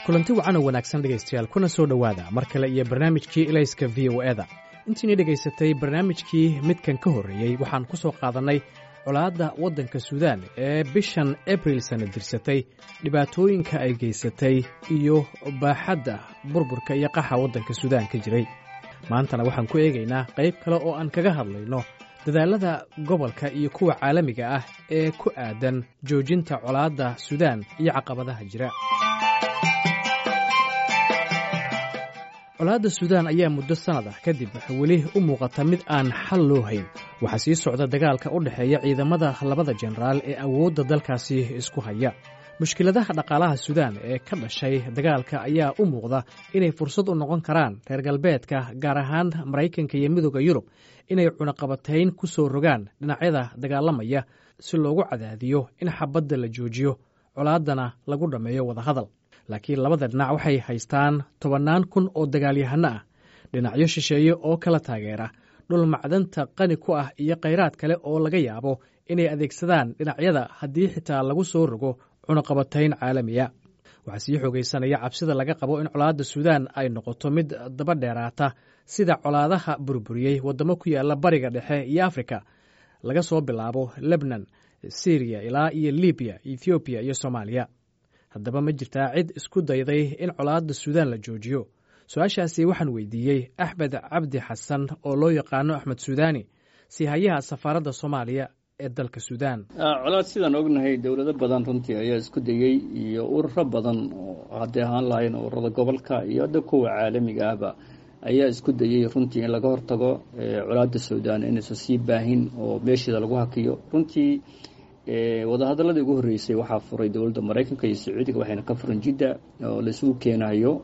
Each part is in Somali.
kulanti wacan oo wanaagsan dhegaystayaal kuna soo dhowaada mar kale iyo barnaamijkii ilayska v o eda intiina dhegaysatay barnaamijkii midkan ka horreeyey waxaan ku soo qaadannay colaadda waddanka suudaan ee bishan abril sana dirsatay dhibaatooyinka ay geysatay iyo baaxadda burburka iyo qaxa waddanka suudaan ka jiray maantana waxaan ku eegaynaa qayb kale oo aan kaga hadlayno dadaallada gobolka iyo kuwa caalamiga ah ee ku aadan joojinta colaadda suudaan iyo caqabadaha jira colaadda suudaan ayaa muddo sannad ah kadib weli u muuqata mid aan xal loo hayn waxaa sii socda dagaalka u dhexeeya ciidamada labada jenaraal ee awoodda dalkaasi isku haya mushkiladaha dhaqaalaha suudaan ee ka dhashay dagaalka ayaa u muuqda inay fursad u noqon karaan reer galbeedka gaar ahaan maraykanka iyo midooda yurub inay cunaqabatayn ku soo rogaan dhinacyada dagaalamaya si loogu cadaadiyo in xabadda la joojiyo colaaddana lagu dhammeeyo wadahadal laakiin labada dhinac waxay haystaan tobannaan kun oo dagaalyahano ah dhinacyo shisheeye oo kala taageera dhul macdanta qani ku ah iyo khayraad kale oo laga yaabo inay adeegsadaan dhinacyada haddii xitaa lagu soo rogo cunaqabatayn caalamiya waxaa sii xoogaysanaya cabsida laga qabo in colaadda suudaan ay noqoto mid daba dheeraata sida colaadaha burburiyey waddamo ku yaala bariga dhexe iyo afrika laga soo bilaabo lebnan siriya ilaa iyo libiya ethoobiya iyo soomaaliya haddaba ma jirtaa cid isku dayday in colaadda suudaan la joojiyo su-aashaasi waxaan weydiiyey axmed cabdi xasan oo loo yaqaano axmed suudaani siihayaha safaaradda soomaaliya ee dalka suudaan colaad sidaan ognahay dowlado badan runtii ayaa isku dayey iyo ururo badan hadday ahaan lahayn ururada gobolka iyo hadda kuwa caalamiga ahba ayaa isku dayey runtii in laga hortago colaadda suudaan inaysan sii baahin oo meesheeda lagu hakiyo runtii wadahadaladii ugu horreysay waxaa furay dowladda maraykanka iyo sacuudiga waxayna ka furan jidda oo laisugu keenayo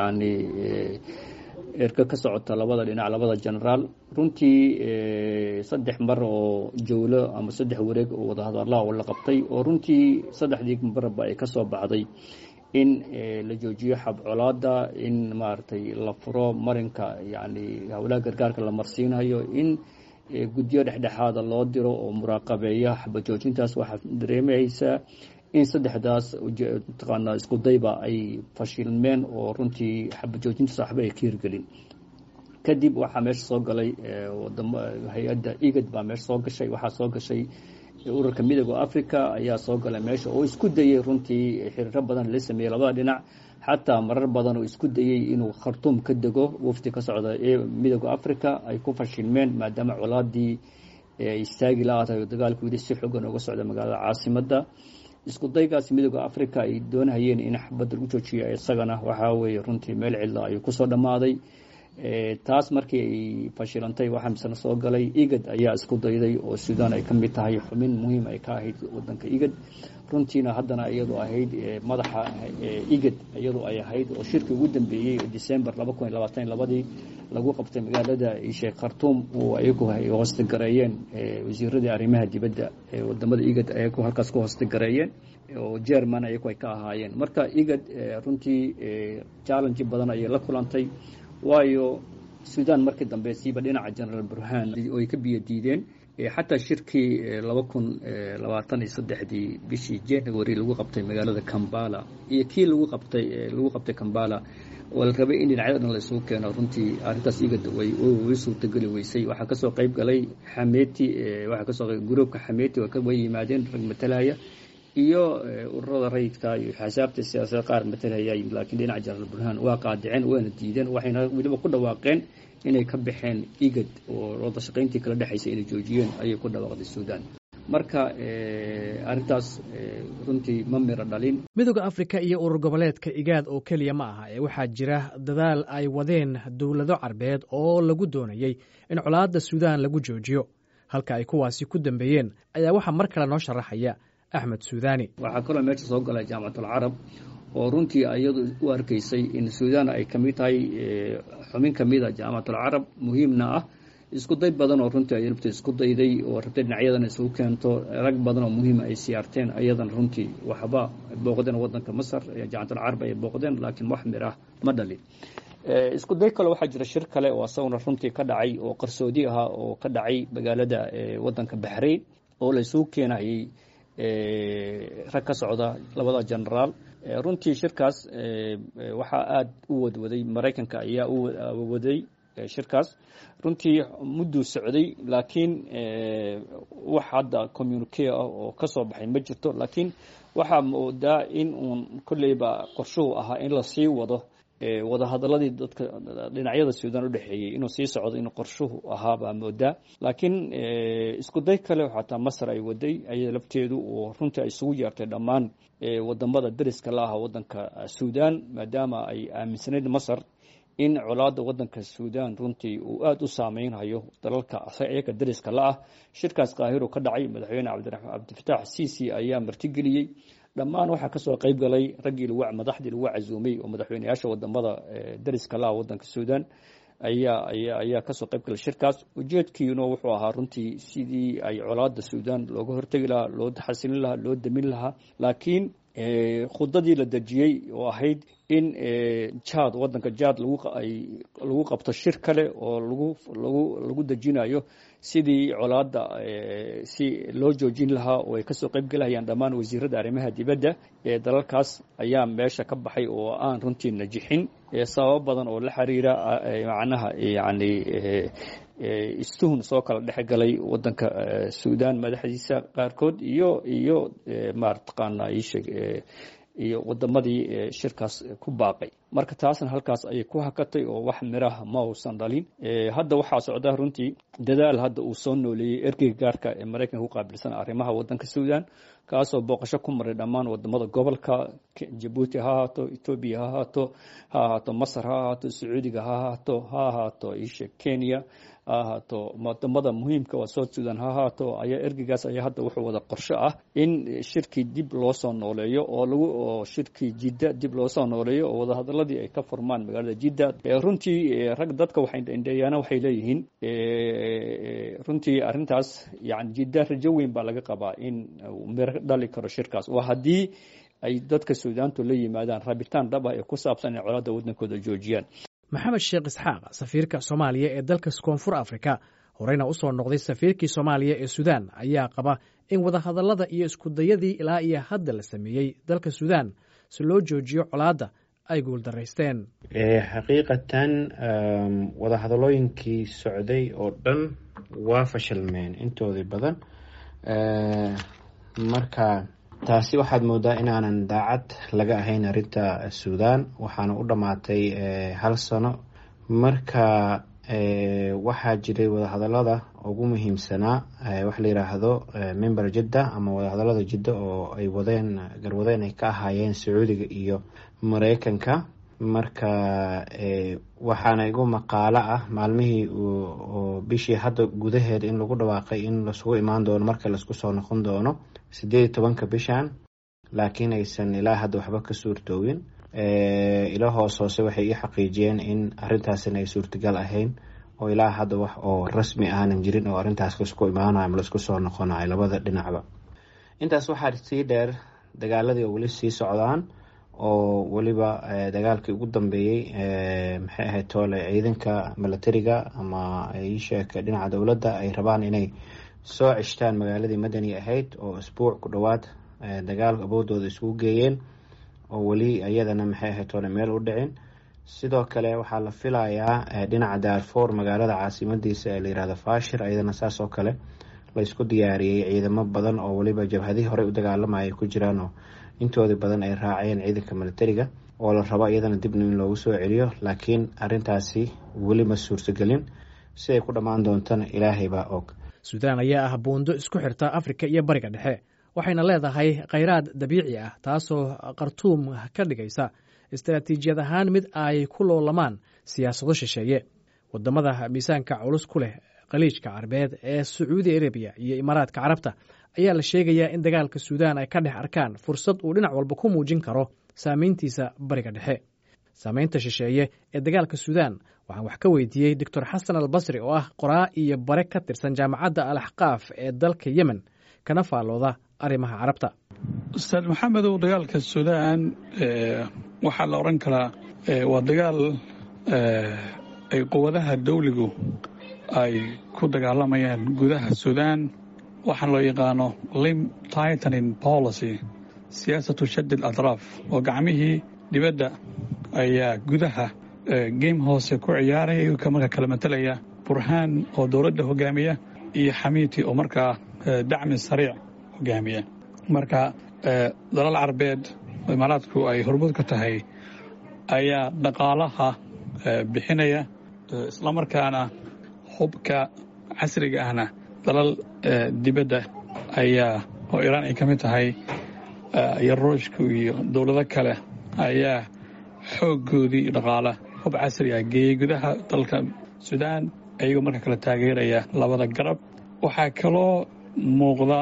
yacni erka ka socota labada dhinac labada genaraal runtii saddex mar oo jowlo ama saddex wareeg oo wadahadalaha oo la qabtay oo runtii saddexdii marba ay ka soo baxday in la joojiyo xab colaada in maaragtay la furo marinka yacni howlaha gargaarka la marsiinayo in guddiyo dhexdhexaada loo diro oo muraaqabeeya xabajoojintaas waxaa dareemaysaa in saddexdaas mataqaanaa isku dayba ay fashilmeen oo runtii xabajoojintaas waxba ay ka hirgelin kadib waxaa meesha soo galay wadamo hay-adda igad baa meesha soo gashay waxaa soo gashay ururka midooda africa ayaa soo galay meesha oo isku dayey runtii xiriiro badan la sameeyey labada dhinac xataa marar badan oo isku dayey inuu khartuum ka dego wafdi ka socda ee midooda africa ay ku fashilmeen maadaama colaadii istaagi la-aatahay oo dagaalku wili si xoogan uga socda magaalada caasimadda isku daygaas midooda africa ay doonhayeen in xabadda lagu joojiyo isagana waxaa weeye runtii meel cidla ayuu kusoo dhammaaday taas markii ay fashilantay waxaa misena soo galay igad ayaa isku dayday oo suudaan ay ka mid tahay xubin muhiim ay ka ahayd wadanka igad runtiina haddana iyadoo ahayd madaxa igad iyadoo ay ahayd oo shirkii ugu dambeeyey december laba kun iyo labaatan labadii lagu qabtay magaalada sheekh khartuum oo ayagu ay hoostagareeyeen wasiiradii arrimaha dibadda ee wadamada igad ayagu halkaas ku hoostagareeyeen oo jerman ayagu ay ka ahaayeen marka igad runtii challenge badan ayay la kulantay waayo suudaan markii dambe siiba dhinaca genaraal burhaan oo ay ka biyo diideen xataa shirkii laba kun labaatan iyo saddexdii bishii january lagu qabtay magaalada kambala iyo kii lagu qabtay lagu qabtay kambala oo la rabay in dhinacyada dhan la isugu keeno runtii arrintaas igada way way suurtageli weysay waxaa kasoo qayb galay xameti waxaa kasoo qayb gruubka xameti way yimaadeen rag matalaya iyo ururada rayidka iyo xasaabta siyaasada qaar matalaya yimid laakiin dhinaca jenaraal burhaan waa qaadiceen waana diideen waxayna weliba ku dhawaaqeen inay ka baxeen igad oo wada shaqayntii kala dhexaysa inay joojiyeen ayay ku dhawaaqday suudaan marka arrintaas runtii ma miro dhalin midooda afrika iyo urur goboleedka igaad oo keliya ma aha ee waxaa jira dadaal ay wadeen dowlado carbeed oo lagu doonayey in colaadda suudaan lagu joojiyo halka ay kuwaasi ku dambeeyeen ayaa waxaa mar kale noo sharaxaya axmed suudaani waxaa kaloo meesha soo galay jaamacatul carab oo runtii iyadu u arkaysay in suudaan ay kamid tahay xubin kamida jaamacatul carab muhiimna ah isku day badan oo runtii ay rabta isku dayday oo rabtay dhinacyadana isugu keento rag badan oo muhiima ay siyaarteen ayadana runtii waxba booqdeen wadanka masar jaamacatul carab ay booqdeen laakiin wax mir ah ma dhalin isku day kale waxaa jira shir kale oo asaguna runtii ka dhacay oo qarsoodi ahaa oo ka dhacay magaalada wadanka baxrayn oo la isugu keenayay rag ka socda labada genaraal runtii shirkaas waxaa aada u wadwaday maraykanka ayaa u waday shirkaas runtii mudduu socday laakiin wax hadda communique ah oo ka soo baxay ma jirto laakiin waxaa moodaa in uun kolleyba qorshuhu ahaa in lasii wado wadahadaladii dadka dhinacyada suudan u dhexeeyey inuu sii socdo in qorshuhu ahaa baa moodaa laakiin isku day kale xataa masar ay waday ayada lafteedu oo runtii ay isugu yeertay dhammaan wadamada dariska la aha wadanka suudan maadaama ay aaminsanayd masar in colaada wadanka suudan runtii uu aada u saameynhayo dalalka iyaga dariska la ah shirkaas kaahiro ka dhacay madaxweyne cabdifatax ciisi ayaa martigeliyey dhammaan waxaa kasoo qeyb galay raggii madaxdii lagu casuumay oo madaxweyneyaasha wadamada dariska la ah wadanka suudan ayaa ayaa ayaa kasoo qeyb galay shirkaas ujeedkiina wuxuu ahaa runtii sidii ay colaada suudan looga hortegi lahaa loo xasilin lahaa loo damin lahaa laakiin khudadii la dejiyey oo ahayd in jad wadanka jad lagu qabto shir kale oo lagu lagu lagu dejinayo sidii colaada si loo joojin lahaa oo ay kasoo qeyb gelahayaan dhammaan wasiirada arrimaha dibadda ee dalalkaas ayaa meesha ka baxay oo aan runtii najixin sababo badan oo la xiriira macnaha yani istuhun soo kala dhex galay wadanka suudan madaxdiisa qaarkood iyo iyo marataqaana isheg iyo wadamadii shirkaas ku baaqay marka taasna halkaas ayay ku hakatay oo wax miraha ma uusan dhalin hadda waxaa socda runtii dadaal hadda uu soo nooleeyey ergeyga gaarka ee maraykanka ku qaabilsan arrimaha wadanka suudan kaasoo booqasho ku maray dhammaan wadamada gobolka jabuuti ha ahaato etoobiya ha ahaato ha ahaato masar ha ahaato sacuudiga ha ahaato ha ahaato isha kenya ha ahaato wadamada muhiimka waa south sudan ha ahaato ayaa ergeygaas ayaa hadda wuxuu wada qorsho ah in shirkii dib loo soo nooleeyo oo lagu oo shirkii jidda dib loo soo nooleeyo oo wadahadaladii ay ka furmaan magaalada jidda runtii rag dadka waxay indheeyaana waxay leeyihiin runtii arrintaas yani jidda rajo weyn baa laga qabaa in miro dhali karo shirkaas waa haddii ay dadka suudaantu la yimaadaan rabitaan dhab ah ee ku saabsan inay colaadda waddankooda joojiyaan maxamed sheekh isxaaq safiirka soomaaliya ee dalka koonfur afrika horeyna u soo noqday safiirkii soomaaliya ee suudaan ayaa qaba in wadahadallada iyo iskudayadii ilaa iyo hadda la sameeyey dalka suudaan si loo joojiyo colaadda ay guuldaraysteen xaqiiqatan wadahadalooyinkii socday oo dhan waa fashilmeen intoodii badan marka taasi waxaad moodaa inaanan daacad laga ahayn arrinta suudaan waxaana u dhammaatay hal sano marka waxaa jiray wadahadalada ugu muhiimsanaa wax la yiraahdo member jidda ama wadahadalada jidda oo ay wadeen garwadeen ay ka ahaayeen sacuudiga iyo mareykanka marka waxaana igu maqaalo ah maalmihii bishii hadda gudaheed in lagu dhawaaqay in lasugu imaan doono marka laisku soo noqon doono sideed iyo tobanka bishan laakiin aysan ilaa hadda waxba ka suurtoowin ilo hoos hoose waxay ii xaqiijiyeen in arrintaasina ay suurtagal ahayn oo ilaa hadda wax oo rasmi aanan jirin oo arrintaas laisku imaanayo ama laisku soo noqonayo labada dhinacba intaas waxaa sii dheer dagaaladii oo weli sii socdaan oo weliba dagaalkii ugu dambeeyey maxay ahayd toole ciidanka milatariga ama iisheeka dhinaca dowladda ay rabaan inay soo ceshtaan magaaladii madani ahayd oo isbuuc ku dhowaad dagaal awoodooda isugu geeyeen oo weli iyadana maxay ahayd toole meel u dhicin sidoo kale waxaa la filayaa dhinaca daarfour magaalada caasimadiisa ee layirahdo fashir iyadana saas oo kale laysku diyaariyey ciidamo badan oo weliba jabhadihii horey u dagaalamayay ku jiraan oo intoodii badan ay raaceen ciidanka milatariga oo la rabo iyadana dibna in loogu soo celiyo laakiin arintaasi weli ma suurtagelin si ay ku dhammaan doontana ilaahay baa og suudaan ayaa ah buundo isku xirta afrika iyo bariga dhexe waxayna leedahay khayraad dabiici ah taasoo khartuum ka dhigaysa istaraatiijiyad ahaan mid ay ku loolamaan siyaasado shisheeye wadamada miisaanka culus ku leh khaliijka carabeed ee sacuudi arabiya iyo imaaraadka carabta ayaa la sheegayaa in dagaalka suudaan ay ka dhex arkaan fursad uu dhinac walba ku muujin karo saameyntiisa bariga dhexe saameynta shisheeye ee dagaalka suudaan waxaan wax ka weydiiyey doctor xasan albasri oo ah qoraa iyo bare ka tirsan jaamacadda al axqaaf ee dalka yemen kana faallooda arrimaha carabta ustaad maxamedow dagaalka suudaan waxaa la odhan karaa waa dagaal ay quwadaha dawligu ay ku dagaalamayaan gudaha suudaan waxaa loo yaqaano lim titanin policy siyaasatu shadi alatraaf oo gacmihii dibadda ayaa gudaha game hoose ku ciyaaraya iyagoo markaa kala matalaya burhaan oo dowladda hogaamiya iyo xamiiti oo markaa dacmi sariic hogaamiya marka dalal carbeed imaaraadku ay hormud ka tahay ayaa dhaqaalaha bixinaya islamarkaana hubka casriga ahna dalal dibadda ayaa oo iraan ay ka mid tahay iyo ruushka iyo dowlado kale ayaa xooggoodii dhaqaala hub casri ah geeyey gudaha dalka suudaan ayagoo marka kale taageeraya labada garab waxaa kaloo muuqda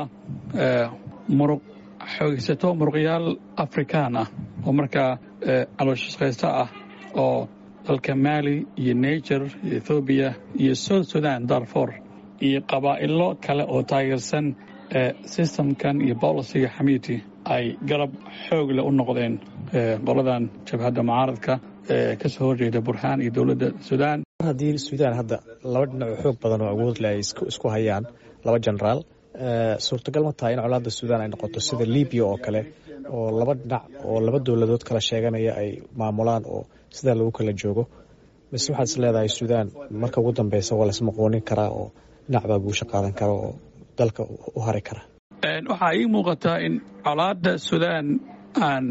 muruq xoogsato muruqyaal afrikaan ah oo markaa calooshaqaysto ah oo dalka maali iyo niger iyo ethoobiya iyo south sudan darfor iyo qabaa'ilo kale oo taageersan sistamkan iyo bolisiga xamiiti ay garab xoogle u noqdeen qoladan jabhadda mucaaradka ee ka soo horjeeda burhaan iyo dowladda suudaan haddii suudaan hadda laba dhinac oo xoog badan oo awood leh ay isku hayaan laba genaraal suurtagal ma tahay in colaadda suudaan ay noqoto sida libiya oo kale oo laba dhinac oo laba dowladood kala sheeganaya ay maamulaan oo sidaa lagu kala joogo mise waxaad is leedahay suudaan marka ugu dambeysa waa laismaqoonin karaa oo dhinac baa guusha qaadan kara oo dalka u hari kara waxaa ii muuqataa in colaadda suudaan aan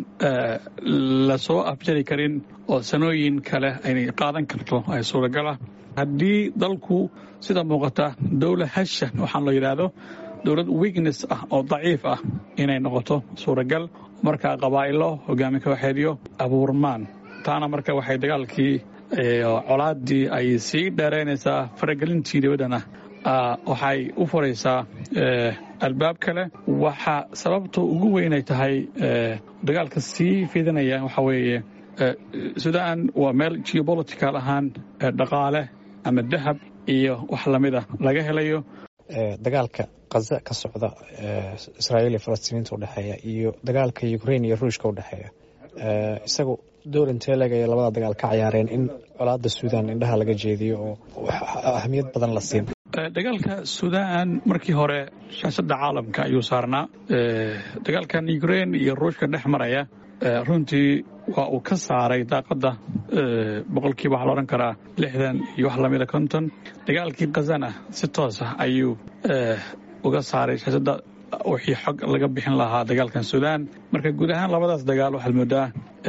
lasoo afjari karin oo sanooyin kale aynay qaadan karto ay suuragala haddii dalku sida muuqata dowla hasha waxaan la yidhaahdo dowlad weakness ah oo daciif ah inay noqoto suuragal markaa qabaa'ilo hogaami kooxeedyo abuurmaan taana marka waxay dagaalkii colaaddii ay sii dheeraynaysaa faragelintii dibaddana waxay u furaysaa albaab kale waxa sababta ugu weynay tahay dagaalka sii fidinaya waxaa weeye suudaan waa meel geobolitical ahaan dhaqaale ama dahab iyo wax lamida laga helayo dagaalka kaza ka socda israa'iil iyo falastiiniinta udhexeeya iyo dagaalka ukrain iyo ruushka udhexeeya isagu door intee legaya labada dagaal ka cayaareen in colaadda suudaan indhaha laga jeediyo oo ahmiyad badan la siin dagaalka suudaan markii hore shaashadda caalamka ayuu saarnaa dagaalkan ukrain iyo ruushka dhex maraya runtii waa uu ka saaray daaqadda boqolkiiba waxaa la odhan karaa lixdan iyo wax lamida konton dagaalkii khazana si toos ah ayuu uga saaray shaashadda wixii xog laga bixin lahaa dagaalkan suudaan marka guud ahaan labadaas dagaal waxaad moodaa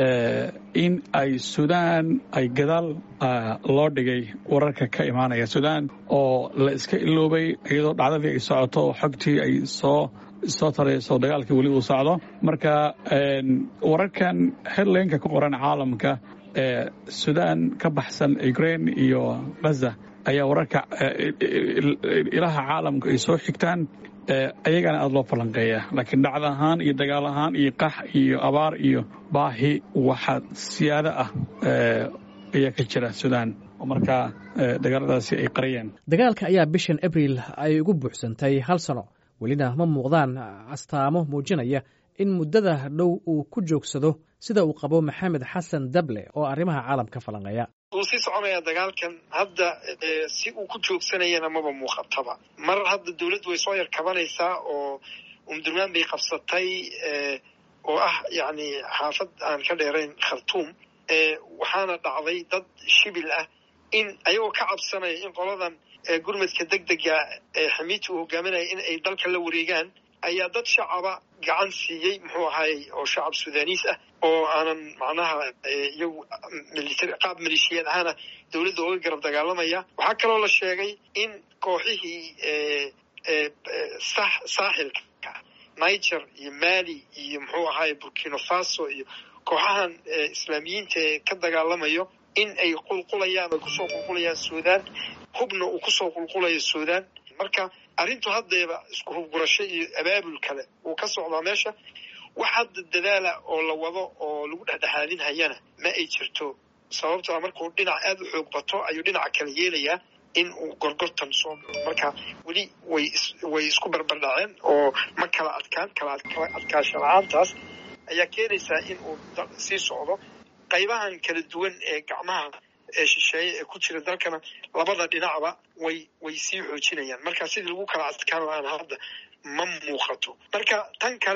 in ay suudaan ay gadaal loo dhigay wararka ka imaanaya suudaan oo la iska iloobay iyadoo dhacdadii ay socoto oo xogtii ay soo soo tarayso dagaalkii weli uu socdo marka wararkan headlaynka ku qoran caalamka ee suudaan ka baxsan ukrain iyo gaza ayaa wararka ilaha caalamka ay soo xigtaan ayagana aada loo falanqeeya laakiin dhacda ahaan iyo dagaal ahaan iyo qax iyo abaar iyo baahi waxa siyaado ah ayaa ka jira suudaan oo markaa dagaaladaasi ay qariyeen dagaalka ayaa bishan abriil ay ugu buuxsantay hal sano welina ma muuqdaan astaamo muujinaya in muddada dhow uu ku joogsado sida uu qabo maxamed xasan dable oo arrimaha caalamka falanqeeya wuu sii soconaya dagaalkan hadda si uu ku joogsanayana maba muuqataba mar hadda dawladdu way soo yar kabanaysaa oo umdurmaan bay qabsatay oo ah yacni xaafad aan ka dheerayn khartuum waxaana dhacday dad shibil ah in ayagoo ka cabsanaya in qoladan gurmadka deg dega ee xamiiti uu hogaaminaya in ay dalka la wareegaan ayaa dad shacaba gacan siiyey muxuu ahaayey oo shacab suudaniis ah oo aanan macnaha iyagu qaab maleeshiyaad ahaana dowladda oga garab dagaalamaya waxaa kaloo la sheegay in kooxihii saaxilka niger iyo mali iyo muxuu ahaayey burkina faso iyo kooxahan islaamiyiinta ee ka dagaalamayo in ay qulqulayaan ay kusoo qulqulayaan suudaan hubna uu kusoo qulqulayo suudaan marka arrintu haddeeba isku hubgurasho iyo abaabul kale wuu ka socdaa meesha wax hadda dadaala oo la wado oo lagu dhexdhexaadin hayana ma ay jirto sababtoo markuu dhinac aada u xoog bato ayuu dhinaca kale yeelayaa in uu gorgortan soo galo marka weli way way isku barbardhaceen oo ma kala adkaan kala adkaasho la-aantaas ayaa keenaysaa in uu sii socdo qaybahan kala duwan ee gacmaha ee shisheeye ee ku jira dalkana labada dhinacba way way sii xoojinayaan marka sidii lagu kala adkaan lahaan hadda ma muuqato marka tan kale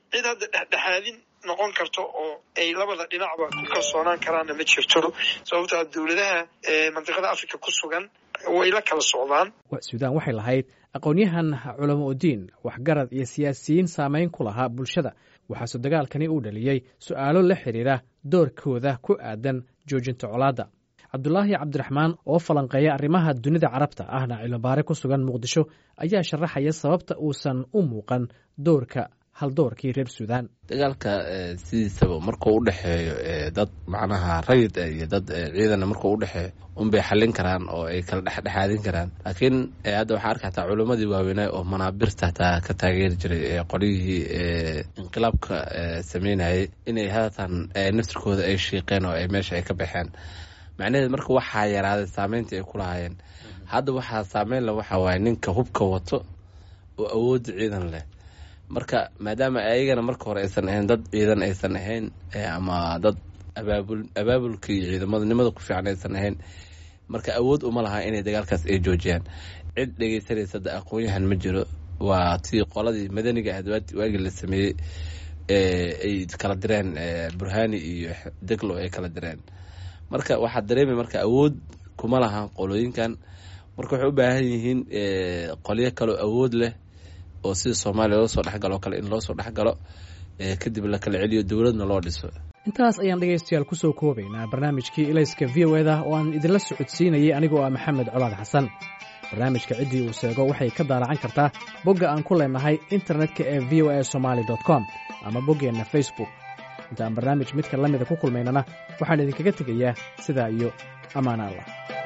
cid hadda dhexdhexaadin noqon karto oo ay labada dhinacba ku kalsoonaan karaanna ma jirto sababtoa dowladaha mandiqada africa ku sugan way la kala socdaan suudaan waxay lahayd aqoon-yahan culamo udiin waxgarad iyo siyaasiyiin saameyn ku lahaa bulshada waxaase dagaalkani uu dhaliyey su'aalo la xidhiira doorkooda ku aadan joojinta colaadda cabdulaahi cabdiraxmaan oo falanqeeya arrimaha dunida carabta ahna cilmibaare ku sugan muqdisho ayaa sharaxaya sababta uusan u muuqan doorka haldoorkii reer suudaan dagaalka sidiisaba markuu u dhexeeyo dad macnaha rayid iyo dad ciidana markuu u dhexeeyo unbay xallin karaan oo ay kala dhexdhexaadin karaan laakiin hadda waxaa arka hataa culimmadii waaweynaa oo manaabirta hataa ka taageeri jiray qolyihii inqilaabka sameynayay inay haatan naftirkooda ay shiiqeen oo ay meesha ay ka baxeen macnaheed marka waxaa yaraaday saameyntii ay ku lahaayeen hadda waxaa saameyn le waxaa waaye ninka hubka wato oo awoodda ciidan leh marka maadaama ayagana marka hore aysan ahayn dad ciidan aysan ahayn ama dad abaabul abaabulka iyo ciidamadnimada ku fiican aysan ahayn marka awood uma laha inay dagaalkaas ay joojiyaan cid dhegeysanaysa da aqoon-yahan ma jiro waa tii qoladii madaniga ahayd waagii la sameeyey ay kala direen burhani iyo deglo ay kala direen marka waxaa dareemay marka awood kuma laha qolooyinkan marka waxay u baahan yihiin qolyo kaloo awood leh oo sida soomaaliya loo soo dhexgalo o kale in loo soo dhexgalo kadib la kala celiyo dowladna loo dhiso intaas ayaan dhegaystayaal ku soo koobaynaa barnaamijkii ilayska v o eda oo aan idinla socodsiinayay anigoo ah maxamed colaad xasan barnaamijka ciddii uu seego waxay ka daalacan kartaa bogga aan ku leenahay internetka ee v o a somaali com ama boggeenna facebook inta aan barnaamij midka la mida ku kulmaynana waxaan idinkaga tegayaa sidaa iyo ammaan allah